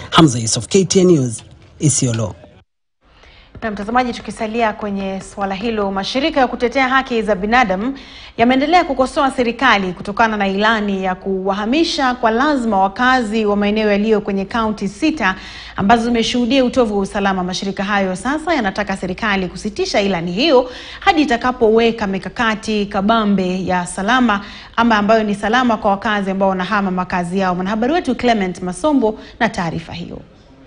Hamza Yusuf, KTN News, Isiolo. Na mtazamaji, tukisalia kwenye suala hilo, mashirika ya kutetea haki za binadamu yameendelea kukosoa serikali kutokana na ilani ya kuwahamisha kwa lazima wakazi wa maeneo yaliyo kwenye kaunti sita ambazo zimeshuhudia utovu wa usalama. Mashirika hayo sasa yanataka serikali kusitisha ilani hiyo hadi itakapoweka mikakati kabambe ya salama ama ambayo ni salama kwa wakazi ambao wanahama makazi yao. Mwanahabari wetu Clement Masombo na taarifa hiyo.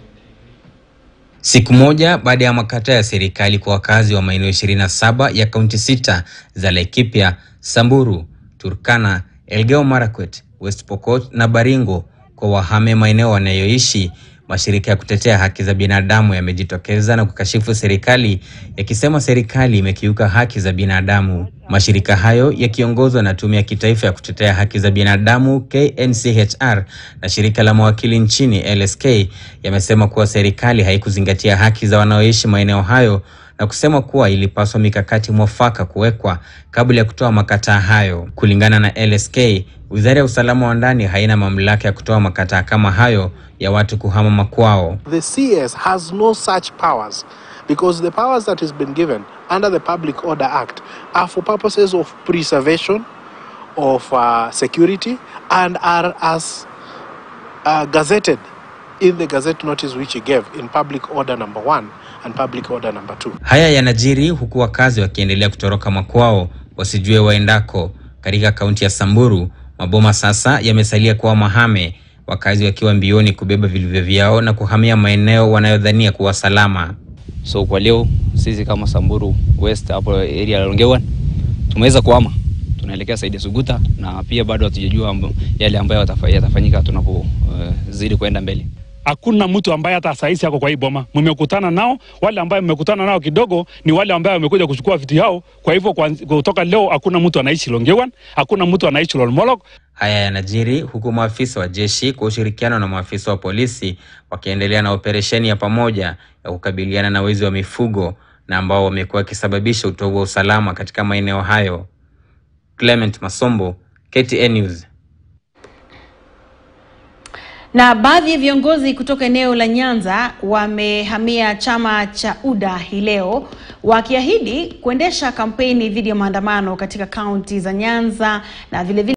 Siku moja baada ya makataa ya serikali kwa wakazi wa maeneo 27 ya kaunti sita za Laikipia, Samburu, Turkana, Elgeyo Marakwet, West Pokot na Baringo kwa wahame maeneo wanayoishi, mashirika ya kutetea haki za binadamu yamejitokeza na kukashifu serikali yakisema serikali imekiuka haki za binadamu. Mashirika hayo yakiongozwa na Tume ya Kitaifa ya Kutetea Haki za Binadamu KNCHR na shirika la mawakili nchini LSK yamesema kuwa serikali haikuzingatia haki za wanaoishi maeneo hayo na kusema kuwa ilipaswa mikakati mwafaka kuwekwa kabla ya kutoa makataa hayo. Kulingana na LSK, Wizara ya Usalama wa Ndani haina mamlaka ya kutoa makataa kama hayo ya watu kuhama makwao. The CS has no such powers because the powers that has been given under the Public Order Act are for purposes of preservation of uh, security and are as uh, gazetted in the gazette notice which he gave in Public Order number one and Public Order number two. Haya yanajiri huku wakazi wakiendelea kutoroka makwao wasijue waendako. Katika kaunti ya Samburu, maboma sasa yamesalia kuwa mahame, wakazi wakiwa mbioni kubeba vilivyo vyao na kuhamia maeneo wanayodhania kuwa salama. So kwa leo sisi kama Samburu West hapo area ya Longewan tumeweza kuhama, tunaelekea Saidi Suguta na pia bado hatujajua yale ambayo yatafanyika tunapozidi uh, kwenda mbele. Hakuna mtu ambaye hata saisi yako kwa hii boma mmekutana nao. Wale ambayo mmekutana nao kidogo ni wale ambayo wamekuja kuchukua vitu yao. Kwa hivyo kutoka leo hakuna mtu anaishi Longewan, hakuna mtu anaishi Lolmolok. Haya yanajiri huku maafisa wa jeshi kwa ushirikiano na maafisa wa polisi wakiendelea na operesheni ya pamoja ya kukabiliana na wezi wa mifugo na ambao wamekuwa wakisababisha utovu wa usalama katika maeneo hayo. Clement Masombo, KTN News. Na baadhi ya viongozi kutoka eneo la Nyanza wamehamia chama cha UDA hii leo wakiahidi kuendesha kampeni dhidi ya maandamano katika kaunti za Nyanza na vilevile